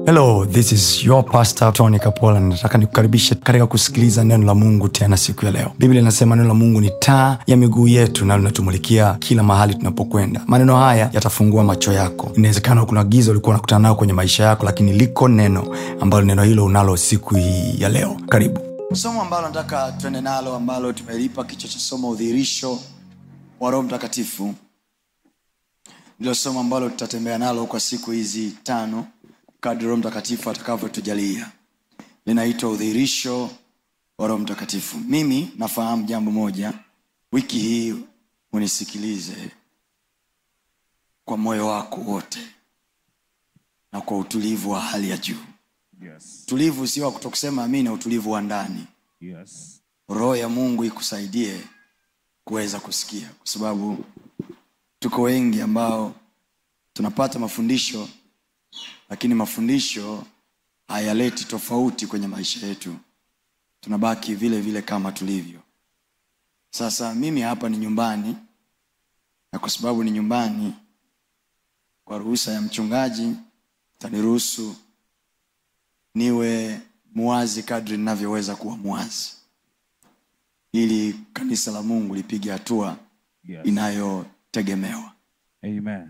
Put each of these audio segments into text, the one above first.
hello this is your pastor tony kapola nataka nikukaribishe katika kusikiliza neno la mungu tena siku ya leo biblia inasema neno la mungu ni taa ya miguu yetu na linatumulikia kila mahali tunapokwenda maneno haya yatafungua macho yako inawezekana kuna giza ulikuwa unakutana nayo kwenye maisha yako lakini liko neno ambalo neno hilo unalo siku hii ya leo karibu somo ambalo nataka tuende nalo ambalo tumelipa kichwa cha somo udhihirisho wa roho mtakatifu ndilo somo ambalo tutatembea nalo kwa siku hizi tano kadri roho mtakatifu atakavyotujalia linaitwa udhihirisho wa roho mtakatifu mimi nafahamu jambo moja wiki hii unisikilize kwa moyo wako wote na kwa utulivu wa hali ya juu Yes. utulivu sio wa kutokusema amina utulivu wa ndani Yes. roho ya mungu ikusaidie kuweza kusikia kwa sababu tuko wengi ambao tunapata mafundisho lakini mafundisho hayaleti tofauti kwenye maisha yetu tunabaki vile vile kama tulivyo sasa mimi hapa ni nyumbani na kwa sababu ni nyumbani kwa ruhusa ya mchungaji taniruhusu niwe muwazi kadri ninavyoweza kuwa muwazi ili kanisa la mungu lipige hatua Yes. inayotegemewa Amen.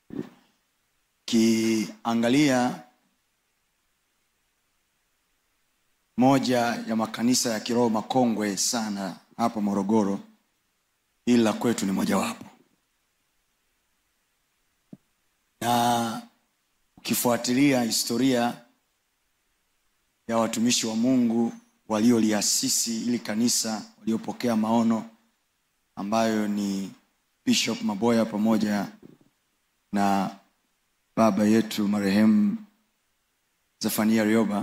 kiangalia moja ya makanisa ya kiroho makongwe sana hapa morogoro ili la kwetu ni mojawapo na ukifuatilia historia ya watumishi wa mungu walioliasisi ili kanisa waliopokea maono ambayo ni bishop maboya pamoja na baba yetu marehemu zefania rioba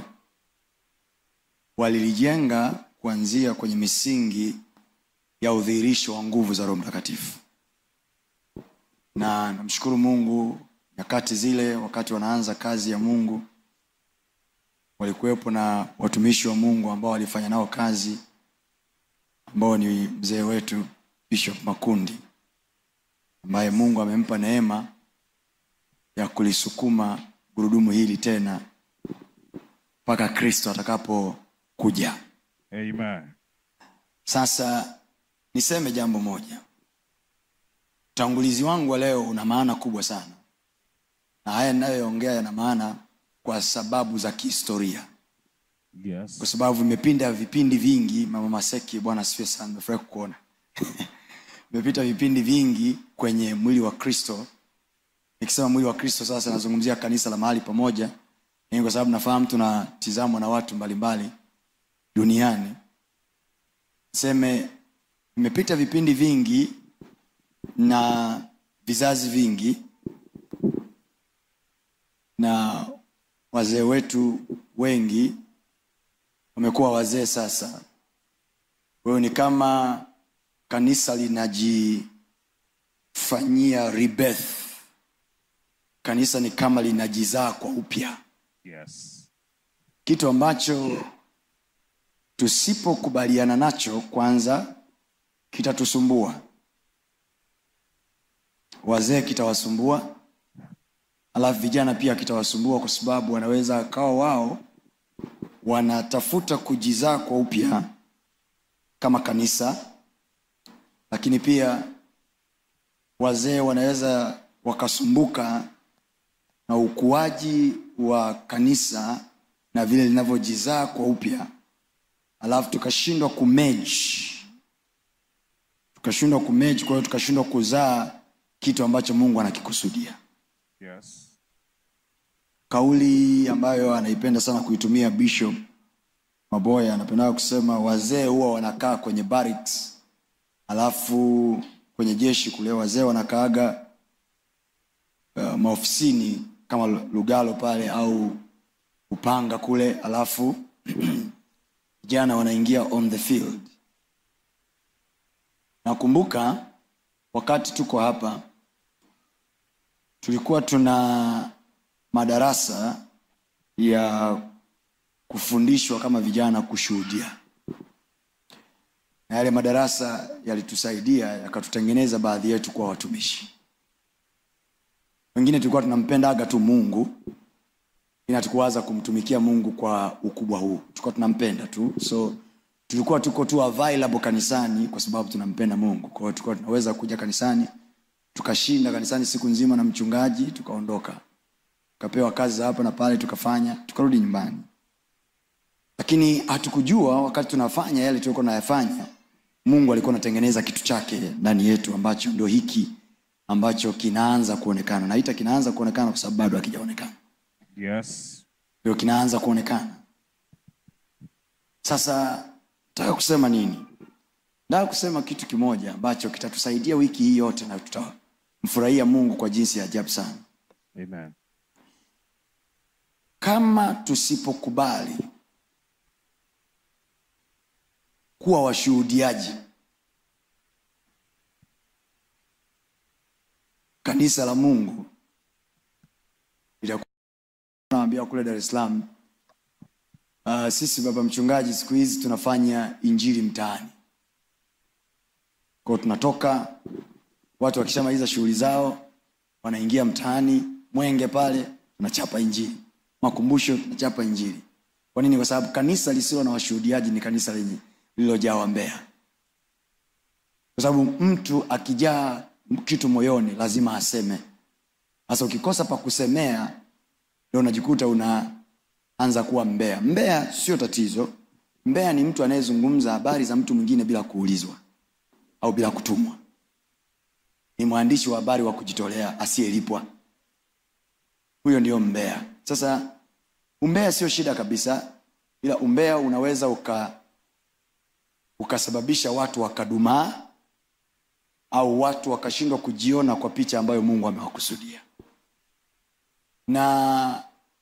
walilijenga kuanzia kwenye misingi ya udhihirisho wa nguvu za roho mtakatifu na namshukuru mungu nyakati zile wakati wanaanza kazi ya mungu walikuwepo na watumishi wa mungu ambao walifanya nao kazi ambao ni mzee wetu bishop makundi ambaye mungu amempa neema ya kulisukuma gurudumu hili tena mpaka kristo atakapokuja Amen. sasa niseme jambo moja utangulizi wangu wa leo una maana kubwa sana na haya ninayoongea yana maana kwa sababu za kihistoria Yes. kwa sababu vimepinda vipindi vingi mama maseki bwana asifiwe sana nimefurahi kukuona vimepita vipindi vingi kwenye mwili wa kristo nikisema mwili wa kristo sasa nazungumzia kanisa la mahali pamoja Ni kwa sababu nafahamu tunatizamwa na watu mbalimbali duniani seme vimepita vipindi vingi na vizazi vingi na wazee wetu wengi wamekuwa wazee sasa kwa hiyo ni kama kanisa linajifanyia rebirth kanisa ni kama linajizaa kwa upya Yes. kitu ambacho tusipokubaliana nacho kwanza kitatusumbua wazee kitawasumbua alafu vijana pia kitawasumbua kwa sababu wanaweza kawa wao wanatafuta kujizaa kwa upya kama kanisa lakini pia wazee wanaweza wakasumbuka na ukuaji wa kanisa na vile linavyojizaa kwa upya alafu tukashindwa kumeji tukashindwa kumeji kwa hiyo tukashindwa kuzaa kitu ambacho mungu anakikusudia Yes. kauli ambayo anaipenda sana kuitumia bishop maboya anapendaga kusema wazee huwa wanakaa kwenye barracks alafu kwenye jeshi kule wazee wanakaaga uh, maofisini kama lugalo pale au upanga kule alafu vijana wanaingia on the field nakumbuka wakati tuko hapa tulikuwa tuna madarasa ya kufundishwa kama vijana kushuhudia na yale madarasa yalitusaidia yakatutengeneza baadhi yetu kuwa watumishi wengine tulikuwa tunampendaga tu mungu inatukuwaza kumtumikia mungu kwa ukubwa huu tulikuwa tunampenda tu so tulikuwa tuko tu available kanisani kwa sababu tunampenda mungu kwa hiyo tulikuwa tunaweza kuja kanisani tukashinda kanisani siku nzima na mchungaji tukaondoka tukapewa kazi za hapa na pale tukafanya tukarudi nyumbani lakini hatukujua wakati tunafanya yale tulikuwa tunayafanya mungu alikuwa anatengeneza kitu chake ndani yetu ambacho ndio hiki ambacho kinaanza kuonekana naita kinaanza kuonekana kwa sababu bado hakijaonekana Yes. ndio kinaanza kuonekana sasa nataka kusema nini nataka kusema kitu kimoja ambacho kitatusaidia wiki hii yote na tutamfurahia mungu kwa jinsi ya ajabu sana Amen. kama tusipokubali kuwa washuhudiaji kanisa la mungu litakuwa naambia kule dar es salaam uh, sisi baba mchungaji siku hizi tunafanya injili mtaani kwao tunatoka watu wakishamaliza shughuli zao wanaingia mtaani mwenge pale tunachapa injili makumbusho tunachapa injili kwa nini kwa sababu kanisa lisilo na washuhudiaji ni kanisa lenye lililojawa mbea kwa sababu mtu akijaa kitu moyoni lazima aseme sasa ukikosa pa kusemea ndio unajikuta unaanza kuwa mbea mbea sio tatizo mbea ni mtu anayezungumza habari za mtu mwingine bila kuulizwa au bila kutumwa ni mwandishi wa habari wa kujitolea asiyelipwa huyo ndio mbea sasa umbea sio shida kabisa ila umbea unaweza uka ukasababisha watu wakadumaa au watu wakashindwa kujiona kwa picha ambayo mungu amewakusudia na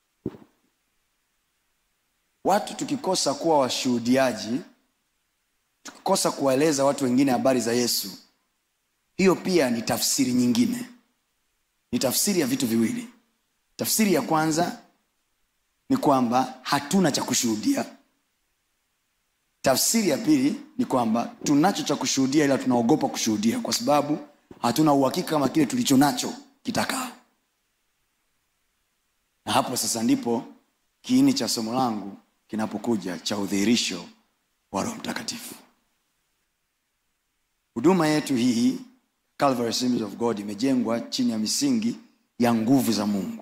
watu tukikosa kuwa washuhudiaji tukikosa kuwaeleza watu wengine habari za yesu hiyo pia ni tafsiri nyingine ni tafsiri ya vitu viwili tafsiri ya kwanza ni kwamba hatuna cha kushuhudia tafsiri ya pili ni kwamba tunacho cha kushuhudia ila tunaogopa kushuhudia kwa sababu hatuna uhakika kama kile tulicho nacho kitakaa na hapo sasa ndipo kiini cha somo langu kinapokuja cha udhihirisho wa roho mtakatifu huduma yetu hii Calvary Assemblies of god imejengwa chini ya misingi ya nguvu za mungu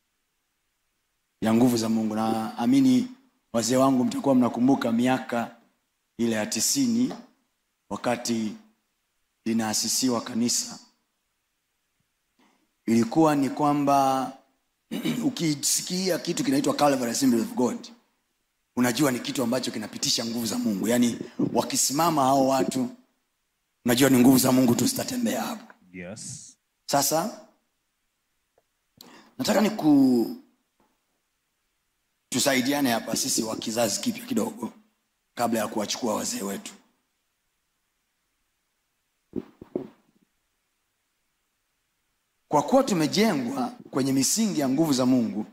ya nguvu za mungu na amini wazee wangu mtakuwa mnakumbuka miaka ile ya tisini wakati linaasisiwa kanisa ilikuwa ni kwamba ukisikia kitu kinaitwa Calvary Assembly of god unajua ni kitu ambacho kinapitisha nguvu za mungu yaani wakisimama hao watu unajua ni nguvu za mungu tu zitatembea hapo Yes. sasa nataka ni ku tusaidiane hapa sisi wa kizazi kipya kidogo kabla ya kuwachukua wazee wetu kwa kuwa tumejengwa kwenye misingi ya nguvu za mungu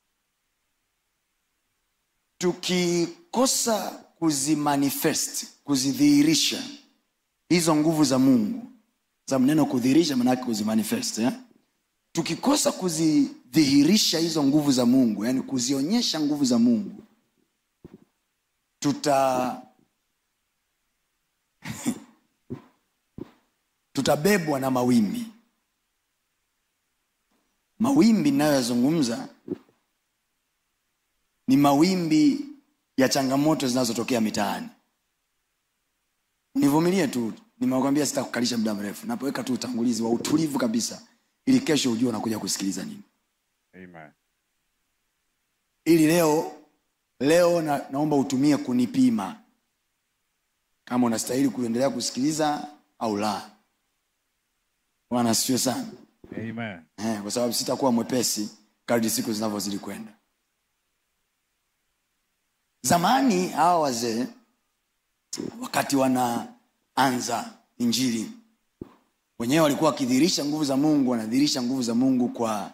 tukikosa kuzimanifest kuzidhihirisha hizo nguvu za mungu sababu neno kudhihirisha maanake kuzimanifest eh? tukikosa kuzidhihirisha hizo nguvu za mungu yani kuzionyesha nguvu za mungu tuta tutabebwa na mawimbi mawimbi ninayoyazungumza ni mawimbi ya changamoto zinazotokea mitaani nivumilie tu nimekwambia sitakukalisha muda mrefu napoweka tu utangulizi wa utulivu kabisa ili kesho ujue unakuja kusikiliza nini Amen. ili leo leo na, naomba utumie kunipima kama unastahili kuendelea kusikiliza au la bwana asifiwe sana Amen. eh, kwa sababu sitakuwa mwepesi kadri siku zinavyozidi kwenda zamani hawa wazee wakati wanaanza injili wenyewe walikuwa wakidhihirisha nguvu za mungu wanadhihirisha nguvu za mungu kwa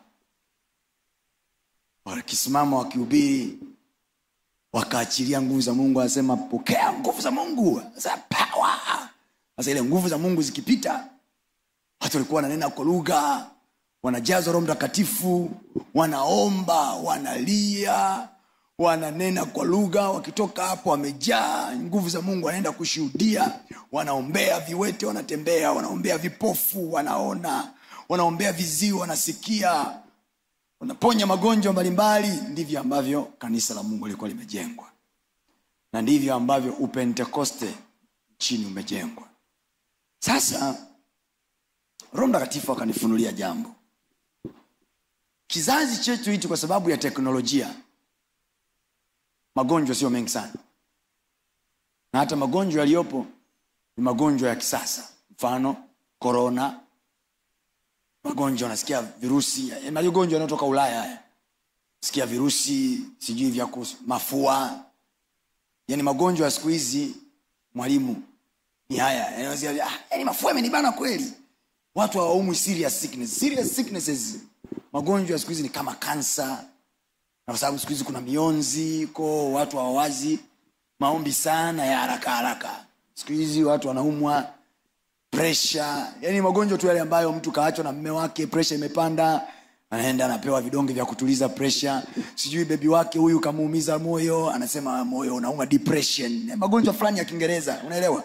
wakisimama wakihubiri wakaachilia nguvu za mungu anasema pokea nguvu za mungu Anasema, power sasa ile nguvu za mungu zikipita watu walikuwa wananena kwa lugha wanajazwa roho mtakatifu wanaomba wanalia wananena kwa lugha wakitoka hapo wamejaa nguvu za mungu wanaenda kushuhudia wanaombea viwete wanatembea wanaombea vipofu wanaona wanaombea viziwi wanasikia wanaponya magonjwa mbalimbali ndivyo ambavyo kanisa la mungu lilikuwa limejengwa na ndivyo ambavyo upentekoste nchini umejengwa sasa roho mtakatifu akanifunulia jambo kizazi chetu hichi kwa sababu ya teknolojia magonjwa sio mengi sana na hata magonjwa yaliyopo ni magonjwa ya kisasa mfano korona magonjwa unasikia virusi eh, magonjwa yanayotoka ulaya haya sikia virusi sijui vya kus- mafua yani magonjwa ya siku hizi mwalimu ni haya yani, wazia- ah, yani mafua yamenibana kweli watu hawaumwi serious sickness. Serious sicknesses magonjwa ya siku hizi ni kama kansa na kwa sababu siku hizi kuna mionzi ko watu hawawazi maombi sana ya haraka haraka siku hizi watu wanaumwa presha yani magonjwa tu yale ambayo mtu kaachwa na mme wake presha imepanda anaenda anapewa vidonge vya kutuliza presha sijui bebi wake huyu kamuumiza moyo anasema moyo unauma depression magonjwa fulani ya kiingereza unaelewa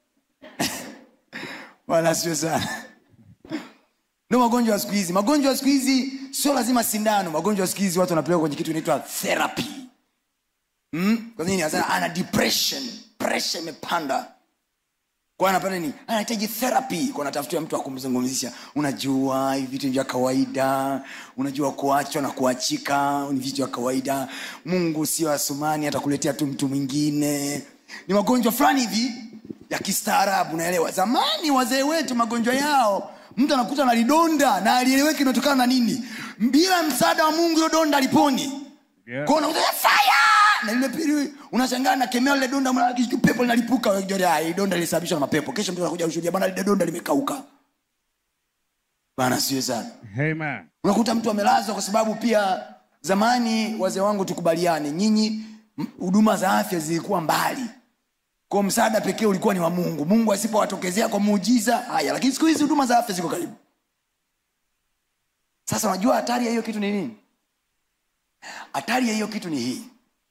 wala sio sana ndo magonjwa ya siku hizi magonjwa ya siku hizi sio lazima sindano magonjwa ya siku hizi watu wanapelekwa kwenye kitu inaitwa therapy hmm? kwa nini Anasema, ana depression presha imepanda kwa anapata nini anahitaji therapy kwa anatafutia mtu akumzungumzisha unajua hivi vitu vya kawaida unajua kuachwa na kuachika ni vitu vya kawaida mungu sio asumani atakuletea tu mtu mwingine ni magonjwa fulani hivi ya kistaarabu naelewa zamani wazee wetu magonjwa yao mtu anakuta na lidonda na alieleweki inatokana na nini bila msaada wa mungu hilo donda aliponi Yeah. Kwa unakuta fire na lile pili unashangaa na kemea lile donda mwana kitu pepo linalipuka unajua ah hii donda lilisababishwa na mapepo kesho mtu anakuja kushuhudia bwana lile donda limekauka bana sio sana Amen. unakuta mtu amelazwa kwa sababu pia zamani wazee wangu tukubaliane nyinyi m- huduma za afya zilikuwa mbali kwa msaada pekee ulikuwa ni wa mungu mungu asipowatokezea kwa muujiza haya lakini siku hizi huduma za afya ziko karibu sasa unajua hatari ya hiyo kitu ni nini hatari ya hiyo kitu ni hii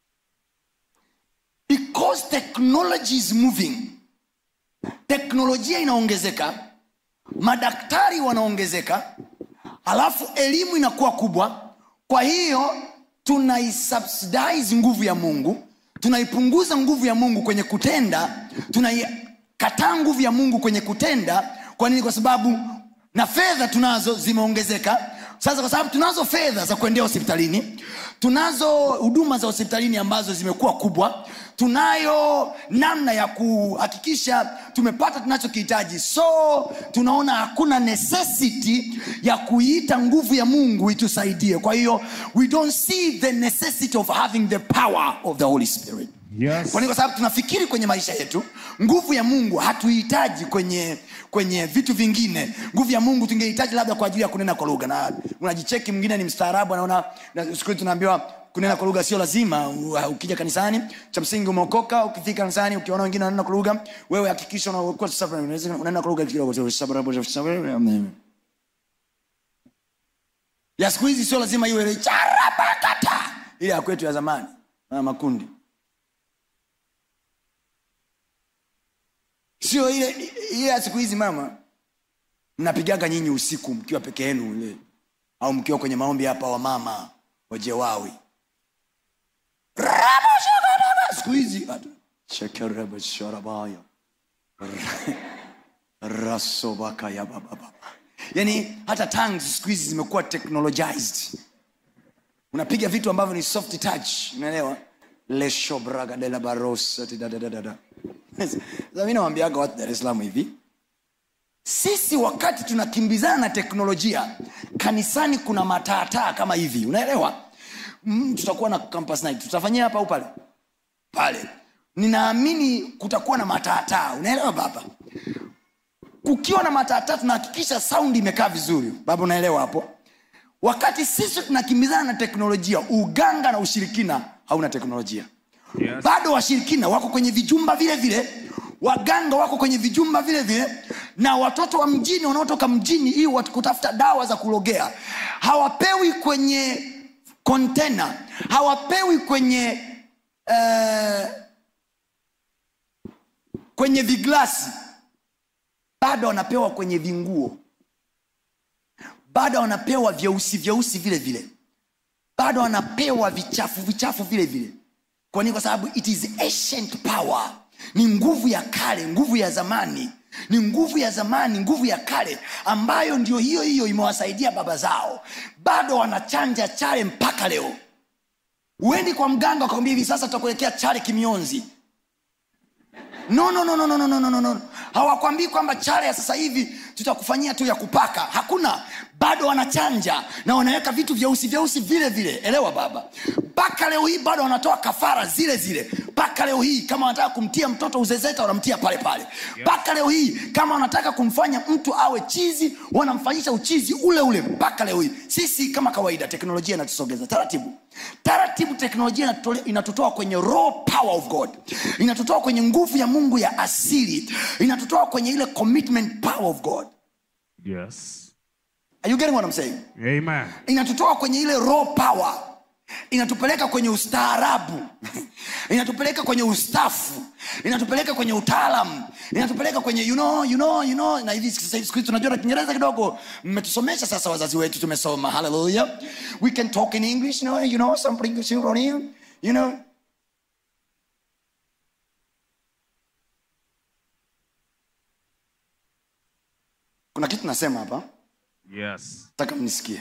because technology is moving teknolojia inaongezeka madaktari wanaongezeka halafu elimu inakuwa kubwa kwa hiyo tunaisubsidize nguvu ya mungu tunaipunguza nguvu ya mungu kwenye kutenda tunaikataa nguvu ya mungu kwenye kutenda kwa nini kwa sababu na fedha tunazo zimeongezeka sasa kwa sababu tunazo fedha za kuendea hospitalini tunazo huduma za hospitalini ambazo zimekuwa kubwa tunayo namna ya kuhakikisha tumepata tunachokihitaji so tunaona hakuna necessity ya kuiita nguvu ya mungu itusaidie kwa hiyo we don't see the necessity of having the power of the holy spirit Yes. kwa nini kwa sababu tunafikiri kwenye maisha yetu nguvu ya mungu hatuihitaji kwenye kwenye vitu vingine nguvu ya mungu tungehitaji labda kwa ajili ya kunena kwa lugha na unajicheki mwingine ni mstaarabu anaona na siku hizi tunaambiwa kunena kwa lugha sio lazima U- ukija kanisani cha msingi umeokoka ukifika kanisani ukiona wengine wananena kwa lugha wewe hakikisha unakuwa safi, unaweza- unanena kwa lugha kidogo ya siku hizi sio lazima iwe ile charabakata ile ya kwetu ya zamani na makundi sio ile ile ya siku hizi mama mnapigaga nyinyi usiku mkiwa peke yenu ile au mkiwa kwenye maombi hapa wa mama wajewawi Rabashabaraba. siku hizi atu- Shekerebesharabaya. rasobakaya bababa yani hata tongues siku hizi zimekuwa technologized unapiga vitu ambavyo ni soft touch unaelewa leshobragadelabarosa mi nawambiaga watu dar es salaam hivi sisi wakati tunakimbizana na teknolojia kanisani kuna mataataa kama hivi unaelewa mm, tutakuwa na campus night tutafanyia hapa au pale pale ninaamini kutakuwa na mataataa unaelewa baba kukiwa na mataataa tunahakikisha saundi imekaa vizuri baba unaelewa hapo wakati sisi tunakimbizana na teknolojia uganga na ushirikina hauna teknolojia Yes. bado washirikina wako kwenye vijumba vile vile waganga wako kwenye vijumba vile vile na watoto wa mjini wanaotoka mjini ili wat- kutafuta dawa za kulogea hawapewi kwenye kontena hawapewi kwenye eh, kwenye viglasi bado wanapewa kwenye vinguo bado wanapewa vyeusi vyeusi vile vile bado wanapewa vichafu vichafu vile vile kwa nini kwa sababu it is ancient power ni nguvu ya kale nguvu ya zamani ni nguvu ya zamani nguvu ya kale ambayo ndio hiyo hiyo imewasaidia baba zao bado wanachanja chale mpaka leo uendi kwa mganga ukakwambia hivi sasa tutakuelekea chale kimionzi no no no no no no no no no hawakwambii kwamba chale ya sasa hivi tutakufanyia tu ya kupaka hakuna bado wanachanja na wanaweka vitu vyeusi vyeusi vile vile elewa baba mpaka leo hii bado wanatoa kafara zile zile mpaka leo hii kama wanataka kumtia mtoto uzezeta wanamtia pale pale mpaka leo hii kama wanataka kumfanya mtu awe chizi wanamfanyisha uchizi ule ule mpaka leo hii sisi kama kawaida teknolojia inatusogeza taratibu taratibu teknolojia inatutole- inatutoa kwenye raw power of god inatutoa kwenye nguvu ya mungu ya asili inatutoa kwenye ile commitment power of god Yes. Are you getting what I'm saying? Amen. inatutoa kwenye ile raw power inatupeleka kwenye ustaarabu inatupeleka kwenye ustafu inatupeleka kwenye utaalam inatupeleka kwenye you know, you know, you know. na hivi sasa hivi siku hizi tunajua na kiingereza kidogo mmetusomesha sasa wazazi wetu tumesoma haleluya we can talk in english you know, you know, some english you know, you know. kuna kitu nasema hapa Yes. nataka mnisikie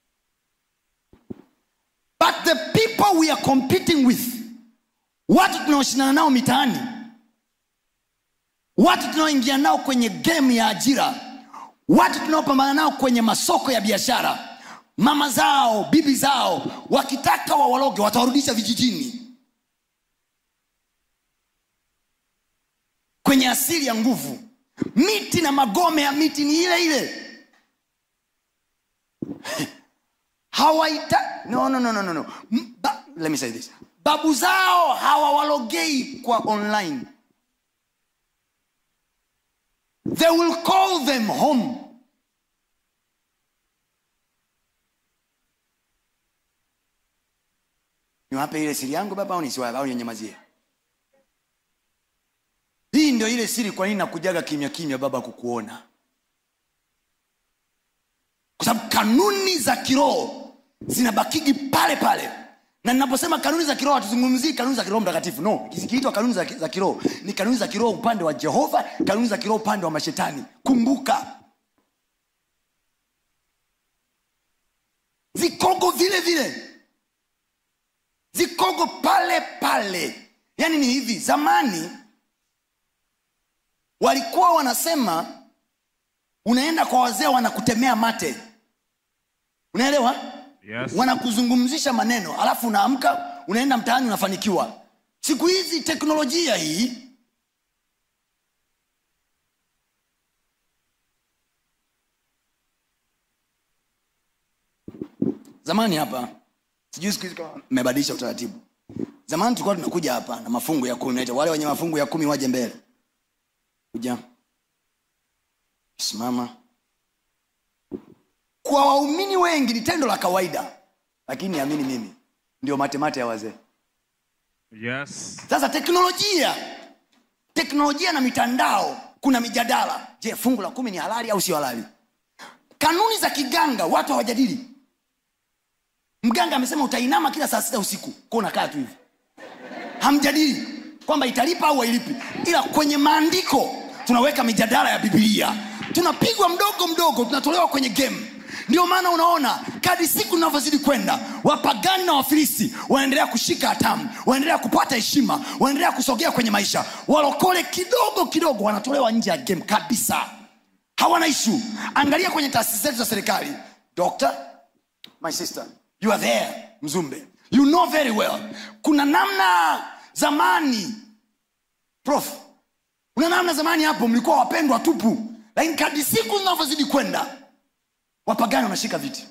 but the people we are competing with watu tunaoshindana nao mitaani watu tunaoingia nao kwenye game ya ajira watu tunaopambana nao kwenye masoko ya biashara mama zao bibi zao wakitaka wawaloge watawarudisha vijijini kwenye asili ya nguvu miti na magome ya miti ni ile ile hawaita no, no, no, no, no, no. M- Ba, let me say this babu zao hawawalogei kwa online they will call them home niwape ile siri yangu baba au nisiwape au ninyamazie hii ndio ile siri kwa nini nakujaga kimya kimya baba kukuona kwa sababu kanuni za kiroho zinabakigi pale pale na ninaposema kanuni za kiroho hatuzungumzii kanuni za kiroho mtakatifu no zikiitwa kanuni za, za kiroho ni kanuni za kiroho upande wa jehova kanuni za kiroho upande wa mashetani kumbuka zikogo vile vile zikogo pale pale yaani ni hivi zamani walikuwa wanasema unaenda kwa wazee wanakutemea mate unaelewa Yes. wanakuzungumzisha maneno alafu unaamka unaenda mtaani unafanikiwa siku hizi teknolojia hii zamani hapa sijui siku hizi kama mmebadilisha utaratibu zamani tulikuwa tunakuja hapa na mafungu ya kumi naita wale wenye mafungu ya kumi waje mbele kuja simama kwa waumini wengi ni tendo la kawaida lakini amini mimi ndio matemate ya wazee Yes. sasa teknolojia teknolojia na mitandao kuna mijadala je fungu la kumi ni halali au sio halali kanuni za kiganga watu hawajadili mganga amesema utainama kila saa sita usiku ko unakaa tu hivi hamjadili kwamba italipa au hailipi ila kwenye maandiko tunaweka mijadala ya bibilia tunapigwa mdogo mdogo tunatolewa kwenye game ndio maana unaona kadi siku zinavyozidi kwenda wapagani na wafilisti wanaendelea kushika hatamu wanaendelea kupata heshima wanaendelea kusogea kwenye maisha walokole kidogo kidogo wanatolewa nje ya game kabisa hawana ishu angalia kwenye taasisi zetu za serikali doctor my sister you are there mzumbe you know very well kuna namna zamani prof kuna namna zamani hapo mlikuwa wapendwa tupu lakini kadi siku zinavyozidi kwenda wapagani wanashika viti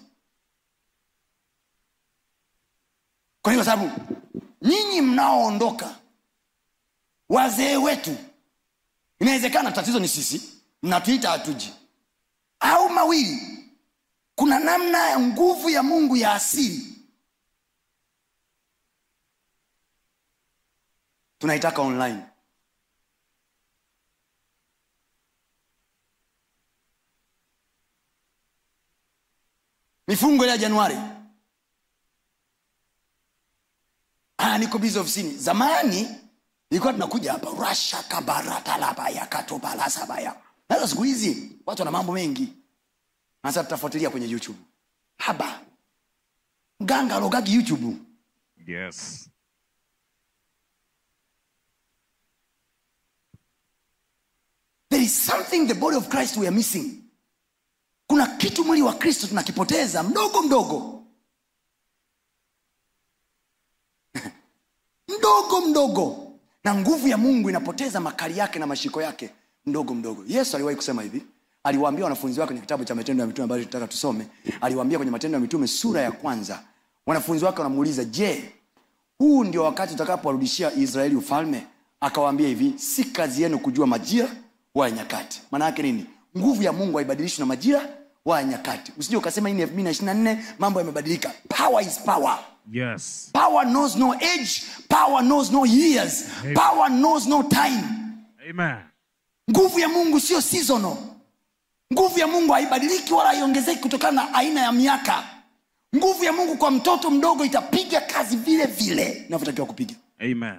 kwa hiyo kwa sababu nyinyi mnaoondoka wazee wetu inawezekana tatizo ni sisi mnatuita hatuji au mawili kuna namna ya nguvu ya mungu ya asili tunaitaka online mifungo ile ya januari ah, niko bizi ofisini zamani ilikuwa tunakuja hapa rasha kabaratalabaya katobalasabaya sasa siku hizi watu wana mambo mengi sasa tutafuatilia kwenye youtube haba mganga alogagi youtube Yes. there is something the body of christ we are missing kuna kitu mwili wa kristo tunakipoteza mdogo mdogo mdogo mdogo na nguvu ya mungu inapoteza makali yake na mashiko yake mdogo mdogo yesu aliwahi kusema hivi aliwaambia wanafunzi wake kwenye kitabu cha matendo ya mitume ambayo tunataka tusome aliwaambia kwenye matendo ya mitume sura ya kwanza wanafunzi wake wanamuuliza je huu ndio wakati utakapowarudishia israeli ufalme akawaambia hivi si kazi yenu kujua majira wala nyakati maana yake nini nguvu ya mungu haibadilishwi na majira wala nyakati usije ukasema hii ni elfu mbili na ishiri na nne mambo yamebadilika power is power Yes. power knows no age power knows no years power knows no time Amen. nguvu ya mungu sio seasonal nguvu ya mungu haibadiliki wala haiongezeki kutokana na aina ya miaka nguvu ya mungu kwa mtoto mdogo itapiga kazi vile vile inavyotakiwa kupiga Amen.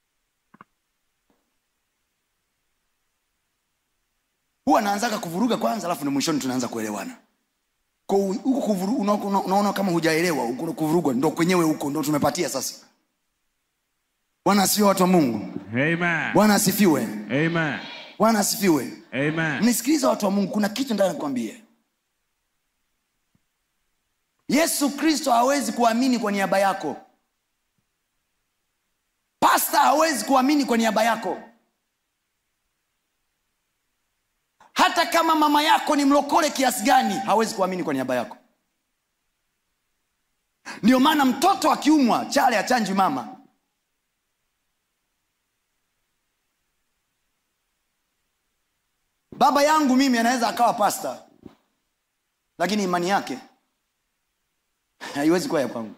huwa anaanzaga kuvuruga kwanza alafu ni mwishoni tunaanza kuelewana Kwa hu- huko kuvuru- una- una- unaona kama hujaelewa huko kuvurugwa ndo kwenyewe huko ndo tumepatia sasa bwana asifiwe watu wa mungu Amen. bwana asifiwe Amen. bwana asifiwe Amen. nisikiliza watu wa mungu kuna kitu ndani nikwambie yesu kristo hawezi kuamini kwa niaba yako pasta hawezi kuamini kwa niaba yako hata kama mama yako ni mlokole kiasi gani hawezi kuamini kwa niaba yako ndio maana mtoto akiumwa chale achanjwi mama baba yangu mimi anaweza akawa pasta lakini imani yake haiwezi kuwa ya kwangu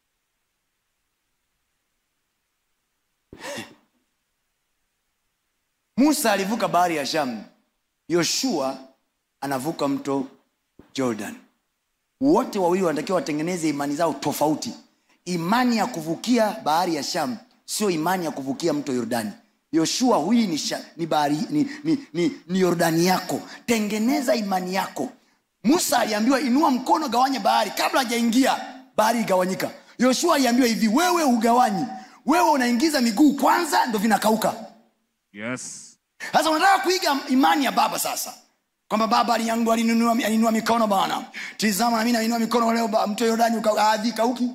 musa alivuka bahari ya shamu yoshua anavuka mto jordan wote wawili wanatakiwa watengeneze imani zao tofauti imani ya kuvukia bahari ya shamu sio imani ya kuvukia mto yordani yoshua huyi ni, sha, ni, bahari, ni, ni, ni, ni yordani yako tengeneza imani yako musa aliambiwa inua mkono gawanya bahari kabla hajaingia bahari igawanyika yoshua aliambiwa hivi wewe hugawanyi wewe unaingiza miguu kwanza ndo vinakauka Yes. sasa unataka kuiga imani ya baba sasa kwamba baba aliyangu alinunua alinunua mikono bana tizama nami nainua mikono leo ba- mto yordani uka- adhi kauki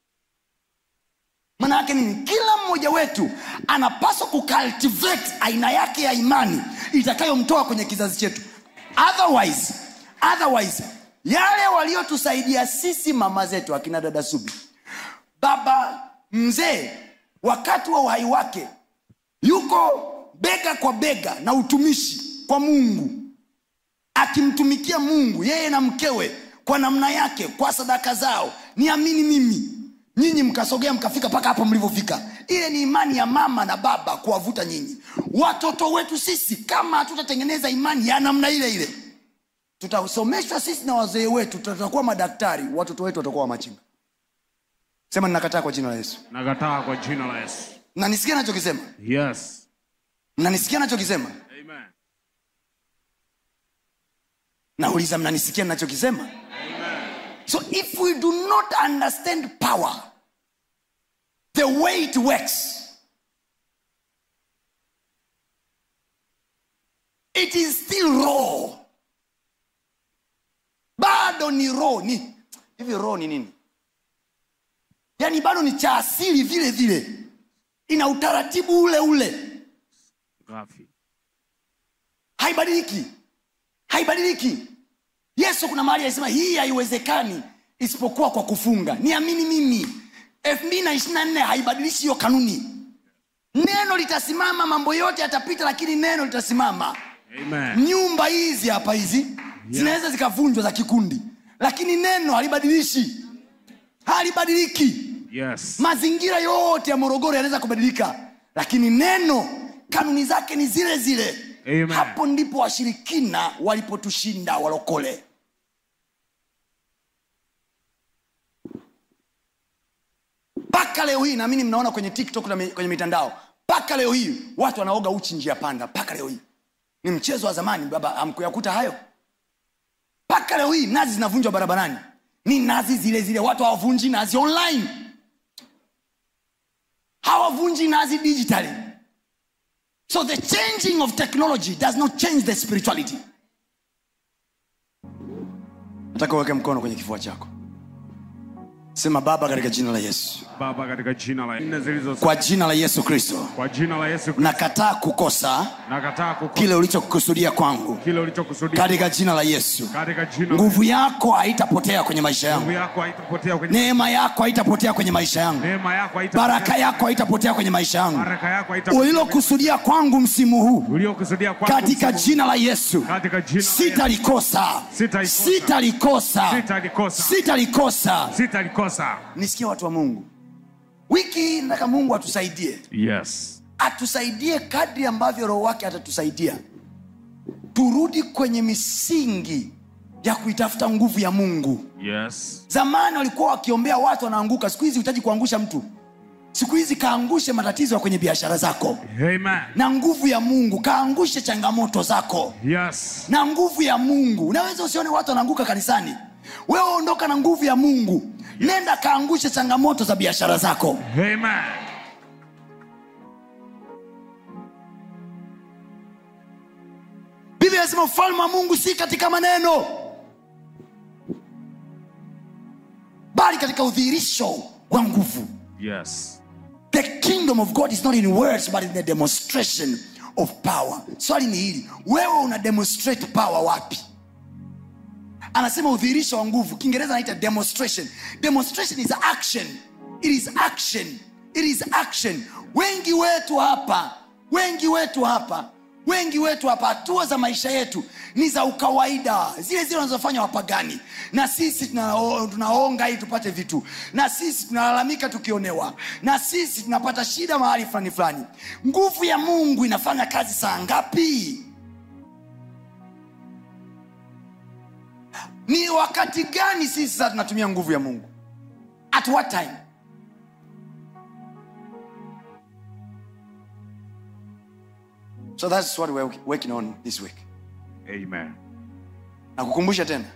maana yake nini kila mmoja wetu anapaswa kucultivate aina yake ya imani itakayomtoa kwenye kizazi chetu otherwise otherwise yale waliotusaidia sisi mama zetu akina dada subi baba mzee wakati wa uhai wake yuko bega kwa bega na utumishi kwa mungu akimtumikia mungu yeye na mkewe kwa namna yake kwa sadaka zao niamini mimi nyinyi mkasogea mkafika mpaka hapo mlivyofika ile ni imani ya mama na baba kuwavuta nyinyi watoto wetu sisi kama hatutatengeneza imani ya namna ile ile tutasomeshwa sisi na wazee wetu tutakuwa madaktari watoto wetu watakuwa wamachinga sema ninakataa kwa jina la yesu Nakataa kwa jina la Yesu. mnanisikia nachokisema Yes. mnanisikia nachokisema Amen. nauliza mnanisikia nachokisema so if we do not understand power the way it works it is still raw bado ni raw ni hivi raw ni nini yaani bado ni cha asili vile vile ina utaratibu ule ule Ghafi. haibadiliki haibadiliki yesu kuna mahali alisema hii haiwezekani isipokuwa kwa kufunga niamini mimi elfu mbili na ishiri na nne haibadilishi hiyo kanuni neno litasimama mambo yote yatapita lakini neno litasimama Amen. nyumba hizi hapa hizi zinaweza zikavunjwa za kikundi lakini neno halibadilishi halibadiliki Yes. mazingira yote ya morogoro yanaweza kubadilika lakini neno kanuni zake ni zile zile Amen. hapo ndipo washirikina walipotushinda walokole mpaka leo hii naamini mnaona kwenye tiktok na mi- kwenye mitandao mpaka leo hii watu wanaoga uchi njia panda mpaka leo hii ni mchezo wa zamani baba hamkuyakuta hayo mpaka leo hii nazi zinavunjwa barabarani ni nazi zile zile watu hawavunji nazi online hawavunji nazi digitally so the changing of technology does not change the spirituality nataka uweke mkono kwenye kifua chako sema baba katika jina la yesu Baba katika jina la nne zilizo kwa jina la yesu kristo kwa jina la Yesu Kristo nakataa kukosa nakataa kukosa kile ulichokusudia kwangu kile ulichokusudia katika jina la yesu katika jina la nguvu yako haitapotea kwenye maisha nguvu yangu yako haitapotea kwenye neema yako haitapotea kwenye maisha yangu neema yako haitapotea baraka yako haitapotea kwenye maisha yangu baraka yako haitapotea ulilokusudia kwangu msimu huu uliokusudia kwako katika msimu- jina la yesu katika jina la Yesu. sitalikosa Sitalikosa. sitalikosa Sitalikosa. sitalikosa sitalikosa nisikie watu wa mungu wiki hii nataka mungu atusaidie yes atusaidie kadri ambavyo roho wake atatusaidia turudi kwenye misingi ya kuitafuta nguvu ya mungu yes zamani walikuwa wakiombea watu wanaanguka siku hizi hutaji kuangusha mtu siku hizi kaangushe matatizo ya kwenye biashara zako amen na nguvu ya mungu kaangushe changamoto zako yes na nguvu ya mungu unaweza usione watu wanaanguka kanisani wewe ondoka na nguvu ya mungu nenda kaangushe changamoto za biashara zako amen biblia inasema ufalme wa mungu si katika maneno bali katika udhihirisho wa nguvu yes the kingdom of god is not in words but in the demonstration of power swali ni hili wewe una demonstrate power wapi anasema udhihirisho wa nguvu kiingereza anaita demonstration demonstration is action it is action it is action wengi wetu hapa wengi wetu hapa wengi wetu hapa hatua za maisha yetu ni za ukawaida zile zile wanazofanya wapagani na sisi tunao- tunaonga ili tupate vitu na sisi tunalalamika tukionewa na sisi tunapata shida mahali fulani fulani nguvu ya mungu inafanya kazi saa ngapi ni wakati gani sisi sasa tunatumia nguvu ya mungu at what time so that's what we're working on this week amen na kukumbusha tena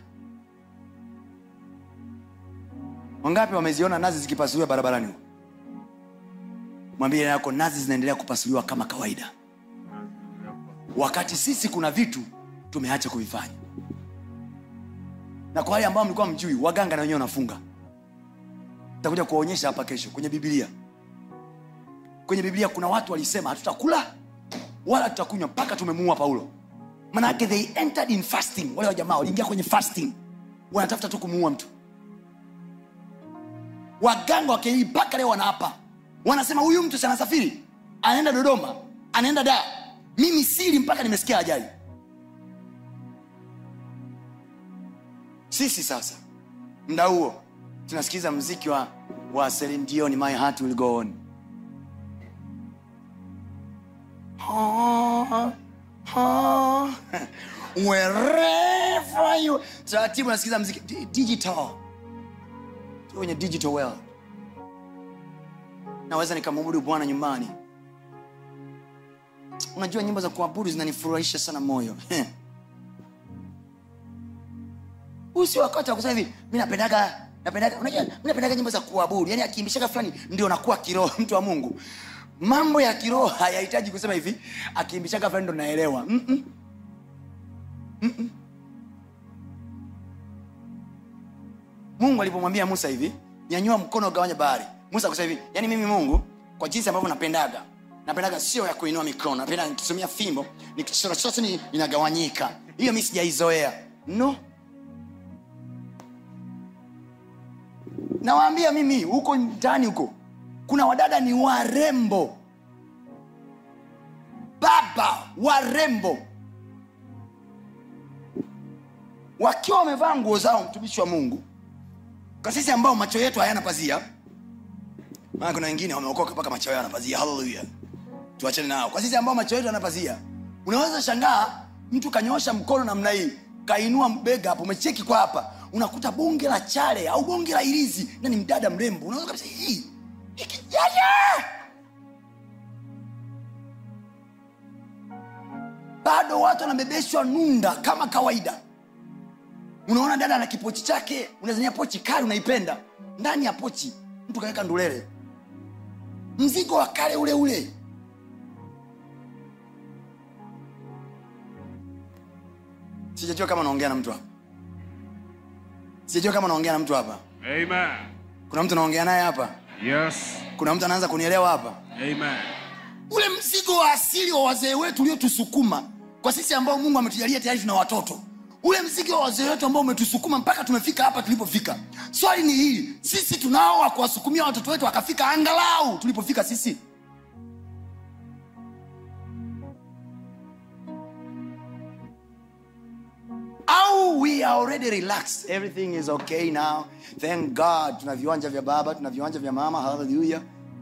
wangapi wameziona nazi zikipasuliwa barabarani huko? mwambie yako nazi zinaendelea kupasuliwa kama kawaida wakati sisi kuna vitu tumeacha kuvifanya na kwa wale ambao mlikuwa mjui waganga na wenyewe wanafunga takuja kuwaonyesha hapa kesho kwenye bibilia kwenye biblia kuna watu walisema hatutakula wala tutakunywa mpaka tumemuua paulo manake they entered in fasting wale wajamaa waliingia kwenye fasting wanatafuta tu kumuua mtu waganga wa kienyeji mpaka leo wanaapa wanasema huyu mtu si anasafiri anaenda dodoma anaenda daa mimi siri mpaka nimesikia ajali sisi sasa mda huo tunasikiza mziki wa, wa Celine Dion, my heart will go on Ah, ah. wherever you taratibu nasikiza mziki Di- digital Tuko kwenye digital world naweza nikamwabudu bwana nyumbani unajua nyimbo za kuabudu zinanifurahisha sana moyo huu sio wakati wa kusema hivi mi napendaga napendaga unajua mi napendaga nyimbo za kuabudu yani akiimbishaga fulani ndio nakuwa kiroho mtu wa mungu mambo ya kiroho hayahitaji kusema hivi akiimbishaga fulani ndo naelewa Mm-mm. Mm-mm. mungu alipomwambia musa hivi nyanyua mkono ugawanya bahari musa akusema hivi yani mimi mungu kwa jinsi ambavyo napendaga napendaga sio ya kuinua mikono napenda nikitumia fimbo nikichora chote ni inagawanyika hiyo mi sijaizoea no nawaambia mimi huko mtaani huko kuna wadada ni warembo warembo wakiwa wamevaa nguo zao mtumishi wa mungu kwa sisi ambao macho yetu hayana pazia maana kuna wengine wameokoka mpaka macho yao yana pazia haleluya tuachane nao kwa sisi ambao macho yetu yana pazia unaweza shangaa mtu kanyoosha mkono namna hii kainua bega hapo umecheki kwa hapa unakuta bonge la chale au bonge la irizi na ni mdada mrembo unaweza kabisa hii hiki yaya bado watu wanabebeshwa nunda kama kawaida unaona dada ana kipochi chake unazania pochi kali unaipenda ndani ya pochi mtu kaweka ndulele mzigo wa kale ule ule sijajua kama naongea na mtu hapa sijajua kama naongea na mtu hapa Amen. kuna mtu naongea naye hapa Yes. kuna mtu anaanza kunielewa hapa Amen. ule mzigo wa asili wa wazee wetu uliotusukuma kwa sisi ambao mungu ametujalia tayari tuna watoto ule mzigo wa wazee wetu ambao umetusukuma mpaka tumefika hapa tulipofika swali ni hili sisi tunao wa kuwasukumia watoto wetu wakafika angalau tulipofika sisi au we are already relaxed everything is okay now thank god tuna viwanja vya baba tuna viwanja vya mama haleluya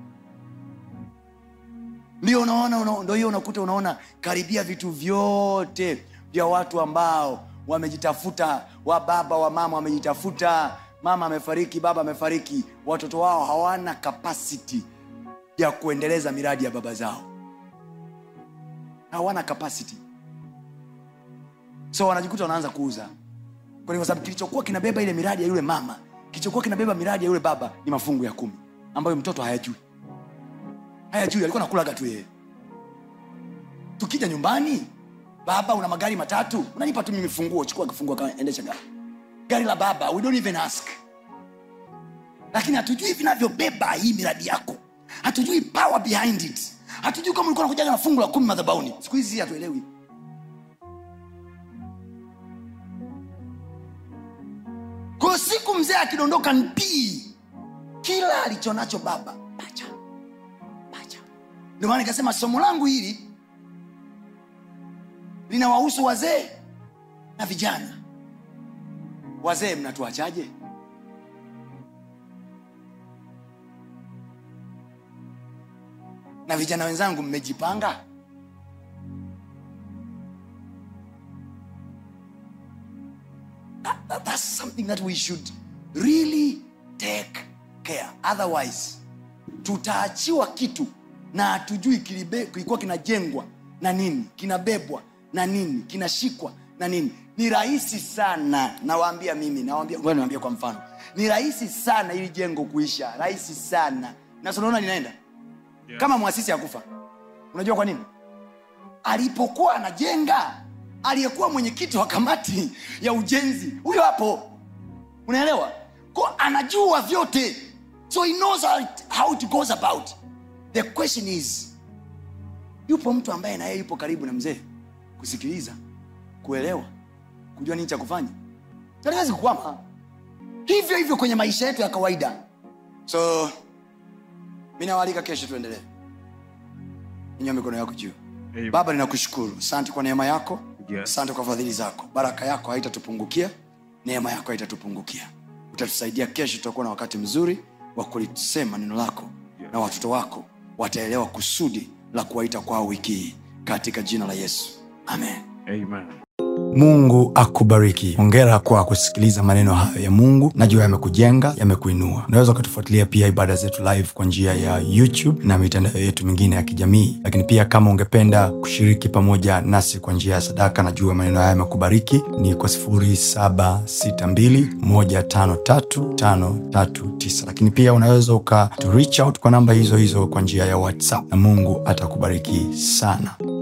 ndio unaona una, ndo hiyo unakuta unaona karibia vitu vyote vya watu ambao wamejitafuta wa baba wa mama wamejitafuta mama amefariki baba amefariki watoto wao hawana kapasiti ya kuendeleza miradi ya baba zao hawana kapasiti so wanajikuta wanaanza kuuza kwani kwa sababu kilichokuwa kinabeba ile miradi ya yule mama kilichokuwa kinabeba miradi ya yule baba ni mafungu ya kumi ambayo mtoto hayajui hayajui alikuwa nakulaga tu yeye tukija nyumbani baba una magari matatu unanipa tu mimi funguo chukua kifunguo kaendesha gari gari la baba we don't even ask lakini hatujui vinavyobeba hii miradi yako hatujui power behind it hatujui kama ulikuwa nakujaga na fungu la kumi madhabauni siku hizi hatuelewi kwa siku mzee akidondoka mbii kila alichonacho baba pacha pacha ndio maana nikasema somo langu hili linawahusu wazee na vijana wazee mnatuachaje na vijana wenzangu mmejipanga that, that, that's something that we should really take care otherwise tutaachiwa kitu na hatujui kilibe- kilikuwa kinajengwa na nini kinabebwa na nini kinashikwa na nini ni rahisi sana nawaambia mimi nawaambia ngoja niwaambie kwa mfano ni rahisi sana ili jengo kuisha rahisi sana na si unaona linaenda Yeah. kama mwasisi akufa unajua kwa nini alipokuwa anajenga aliyekuwa mwenyekiti wa kamati ya ujenzi huyo hapo unaelewa ko anajua vyote so he knows how it, how it goes about the question is yupo mtu ambaye naye yupo karibu na mzee kusikiliza kuelewa kujua nini cha kufanya aliwezi kukwama hivyo hivyo kwenye maisha yetu ya kawaida so mi nawaalika kesho tuendelee inywa mikono yako juu Amen. baba ninakushukuru asante kwa neema yako Yes. asante kwa fadhili zako baraka yako haitatupungukia neema yako haitatupungukia utatusaidia kesho tutakuwa na wakati mzuri wa kulisema neno lako Yes. na watoto wako wataelewa kusudi la kuwaita kwao wiki hii katika jina la yesu amen Amen. mungu akubariki hongera kwa kusikiliza maneno hayo ya mungu najua yamekujenga yamekuinua unaweza ukatufuatilia pia ibada zetu live kwa njia ya youtube na mitandao yetu mingine ya kijamii lakini pia kama ungependa kushiriki pamoja nasi kwa njia ya sadaka najua maneno haya yamekubariki ni kwa 762153539 lakini pia unaweza uka to reach out kwa namba hizo hizo kwa njia ya whatsapp na mungu atakubariki sana